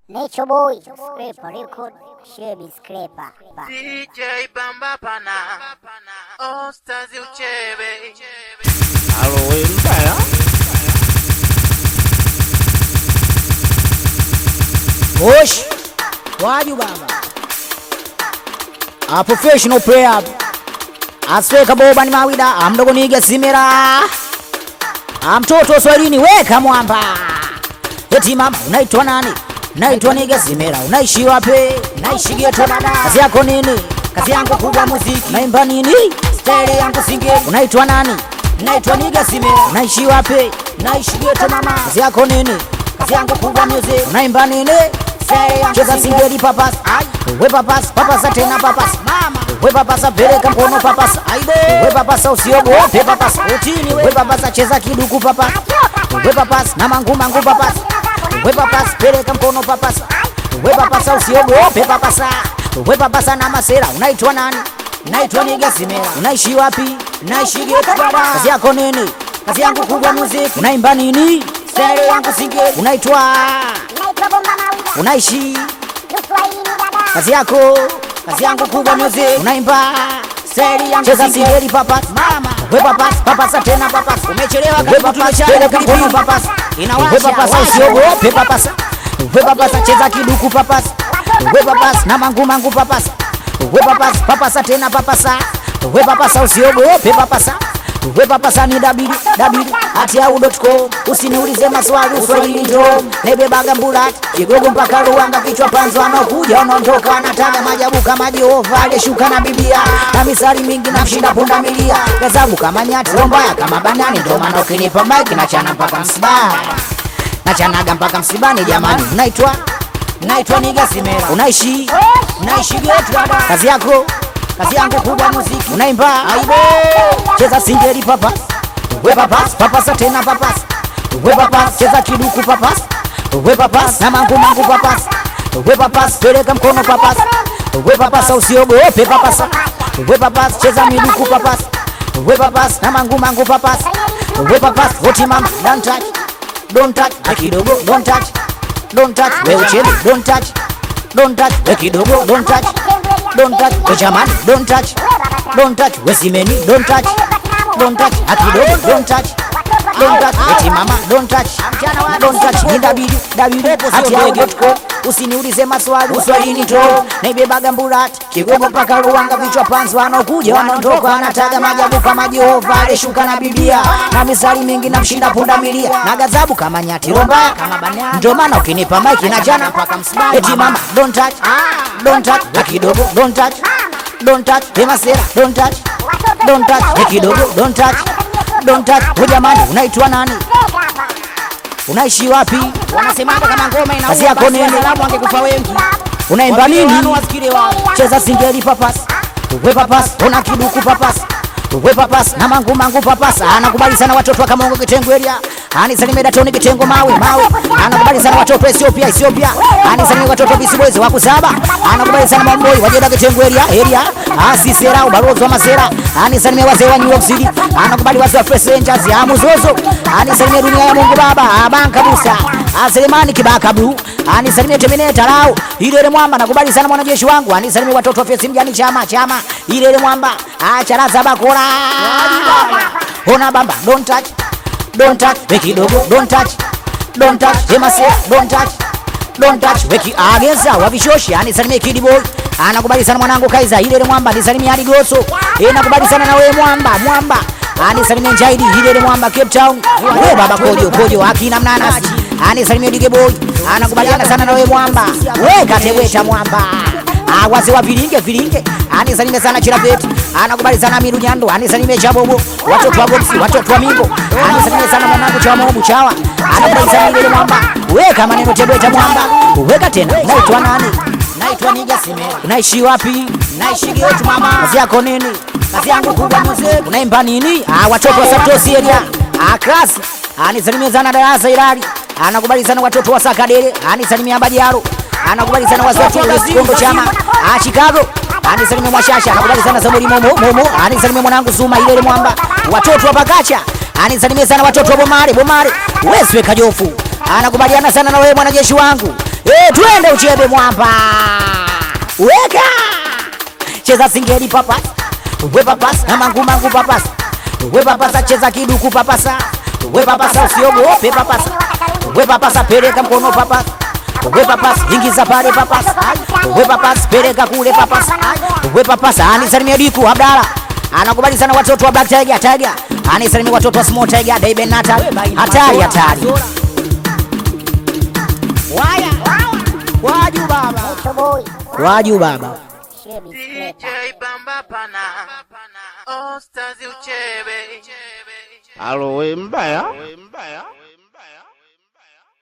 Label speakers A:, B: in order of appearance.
A: Nature Boy, Scraper Record, Shebi Scraper. Ba.
B: DJ Bamba Pana, Ostazi Uchebe.
C: Halo, we mbaya?
D: Osh, waju baba. A professional player. Asweka boba ni mawida, amdogo niga simera. Amtoto swalini weka mwamba. Eti mama unaitwa nani? Naitwa niga simera. Unaishi wapi? Naishi geto dada. Kazi yako nini? Kazi yangu kubwa muziki. Naimba nini? Style yangu singe. Unaitwa nani? Naitwa niga simera. Unaishi wapi? Naishi geto mama. Kazi yako nini? Kazi yangu kubwa music. Unaimba nini? Style yangu cheza singeli papas. We papas, papasa tena papas. Mama. We papasa peleka mkono papasa. Aibe. We papasa usiogope papasa. Utini we. We papasa cheza kiduku papasa. We papas na mangu mangu papas. We papas peleka mkono papasa. We papasa usiogope papasa. We papasa na masera. Unaitwa nani? Naitwa Niga Simera. Unaishi wapi? Naishi geto baba. Kazi yako nini? Kazi yangu kubwa music. Unaimba nini? Style yangu singeli. Unaitwa
A: Naitwa Bomba Mawida,
D: unaishi
A: Uswahilini dada.
D: kazi yako kazi yangu kubwa music unaimba seri yangu cheza singeli papas mama we papas papasa tena papas umechelewa karibu tumechelewa mkono papas inawasha we papas usiogope papas we papas cheza kiduku papas we papas na mangu mangu papas we papas papasa tena papasa we papasa usiogope papasa we papasa ni dabidi dabidi ati au.com usiniulize maswali uswahili ndo nebebaga mbulat kigogo mpaka ruanga kichwa panzo anakuja anaondoka anataga majabu kama jehova aliyeshuka na biblia na misari mingi na mshinda punda milia gazabu kama nyati rombaya kama banani ndo maana ukinipa maiki nachana mpaka msibani nachanaga mpaka msibani jamani unaitwa naitwa niga simera unaishi unaishi getu dada kazi yako kazi yangu kubwa muziki unaimba aibo cheza singeli papas we papas papasa tena papas we papas cheza kiduku papas we papas na mangu mangu papas we papas peleka mkono papas we papas usiogope papas we papas cheza miduku papas we papas na mangu mangu papas we papas hoti mama don't touch don't touch na kidogo don't touch don't touch we uchele don't touch don't touch we kidogo don't touch don't touch we jamani don't touch don't touch we simeni don't touch don't touch na kidogo don't touch don't touch eti mama don't touch don't touch ni dabidi dabidi ati agetko usiniulize maswali uswahili to naibebaga mburat kigogo mpaka ruanga vichwa panzi wanaokuja wanaondoka wanataga majabu kama jehova aliyeshuka na biblia na misali mingi na mshinda punda milia na gazabu kama nyati rombaya kama banyana ndio maana ukinipa maiki na jana mpaka msibani eti mama don't touch don't touch na kidogo don't touch don't touch hemasera don't touch don't touch ni kidogo don't touch don't touch we jamani unaitwa nani unaishi wapi
E: wanasemaga kama ngoma inaua
D: Kazi yako
E: basi
D: nini?
E: wataalamu wangekufa wengi
D: unaimba
E: Wasikile
D: nini
E: wanu, wasikile wanu.
D: cheza singeli papas we papas una kiduku papas we papas na mangu mangu papas anakubali sana watoto wa Kamongo Kitengo area anisalimia datoni Kitengo mawe mawe anakubali sana watoto wa Ethiopia Ethiopia anisalimia watoto wa Bisiboys wa kusaba anakubali sana mamboi wajeda Kitengo area area asisera ubalozi wa masera anisalimia wazee wa New York City anakubali wazee wa Fresh Rangers ya Muzozo anisalimia dunia ya Mungu Baba abanka busa aselemani kibaka blue anisalimie Terminator lao ilele mwamba nakubali sana mwanajeshi wangu anisalimie watoto wa fesi mjani chama chama ilele mwamba acharaza bakora ona bamba don't touch don't touch we kidogo don't touch don't touch hemase don't touch don't touch weki ageza wavishoshi anisalimie kidi boy anakubali sana mwanangu kaiza ilele mwamba anisalimie hadi goso eh nakubali sana na wewe mwamba mwamba anisalimie Jaidi ilele mwamba Cape Town we baba kojo kojo akina mnanasi anisalimie dige boy anakubaliana sana na wewe mwamba we kateweta mwamba Ah, wazee wa vilinge vilinge anisalimie sana chirafeti anakubali sana miru nyando anisalimie chabobo watoto wa boksi watoto wa mimbo anisalimie sana mwanangu cha mobu chawa anakubali sana ile mwamba weka maneno tebeta mwamba weka tena naitwa nani naitwa niga simera unaishi wapi naishi getu mama kazi yako nini kazi yangu kubwa mzee unaimba nini ah watoto wa Santos area ah class anisalimie sana darasa ilali anakubali sana watoto wa Sakadere anisalimia Bajaro anakubali sana wazee wa Kondo chama ah Chicago anisalimia Mwashasha anakubali sana Samuri Momo Momo anisalimia mwanangu Suma ile mwamba watoto wa Pakacha anisalimia sana watoto wa Bomare Bomare Weswe Kajofu anakubaliana sana na wewe mwanajeshi wangu Eh, twende uchebe mwamba. Weka. Cheza singeli papas. We papas na mangu mangu papas. We papasa cheza kiduku papasa. We papasa usiogope papasa. We papasa peleka mkono papas. We papas ingiza pale papas. We papas peleka kule papas. We papas anisalimia diku Abdala. Anakubali sana watoto wa Black Tiger Tiger. Anisalimia watoto wa Small Tiger Daiben Natal. Hatari hatari. Waya. Waju baba.
A: Toboy.
D: Waju baba.
A: Shebi
B: DJ
A: scraper.
B: Bamba Pana. All Stars Uchebe.
C: Alo we mbaya. We mbaya.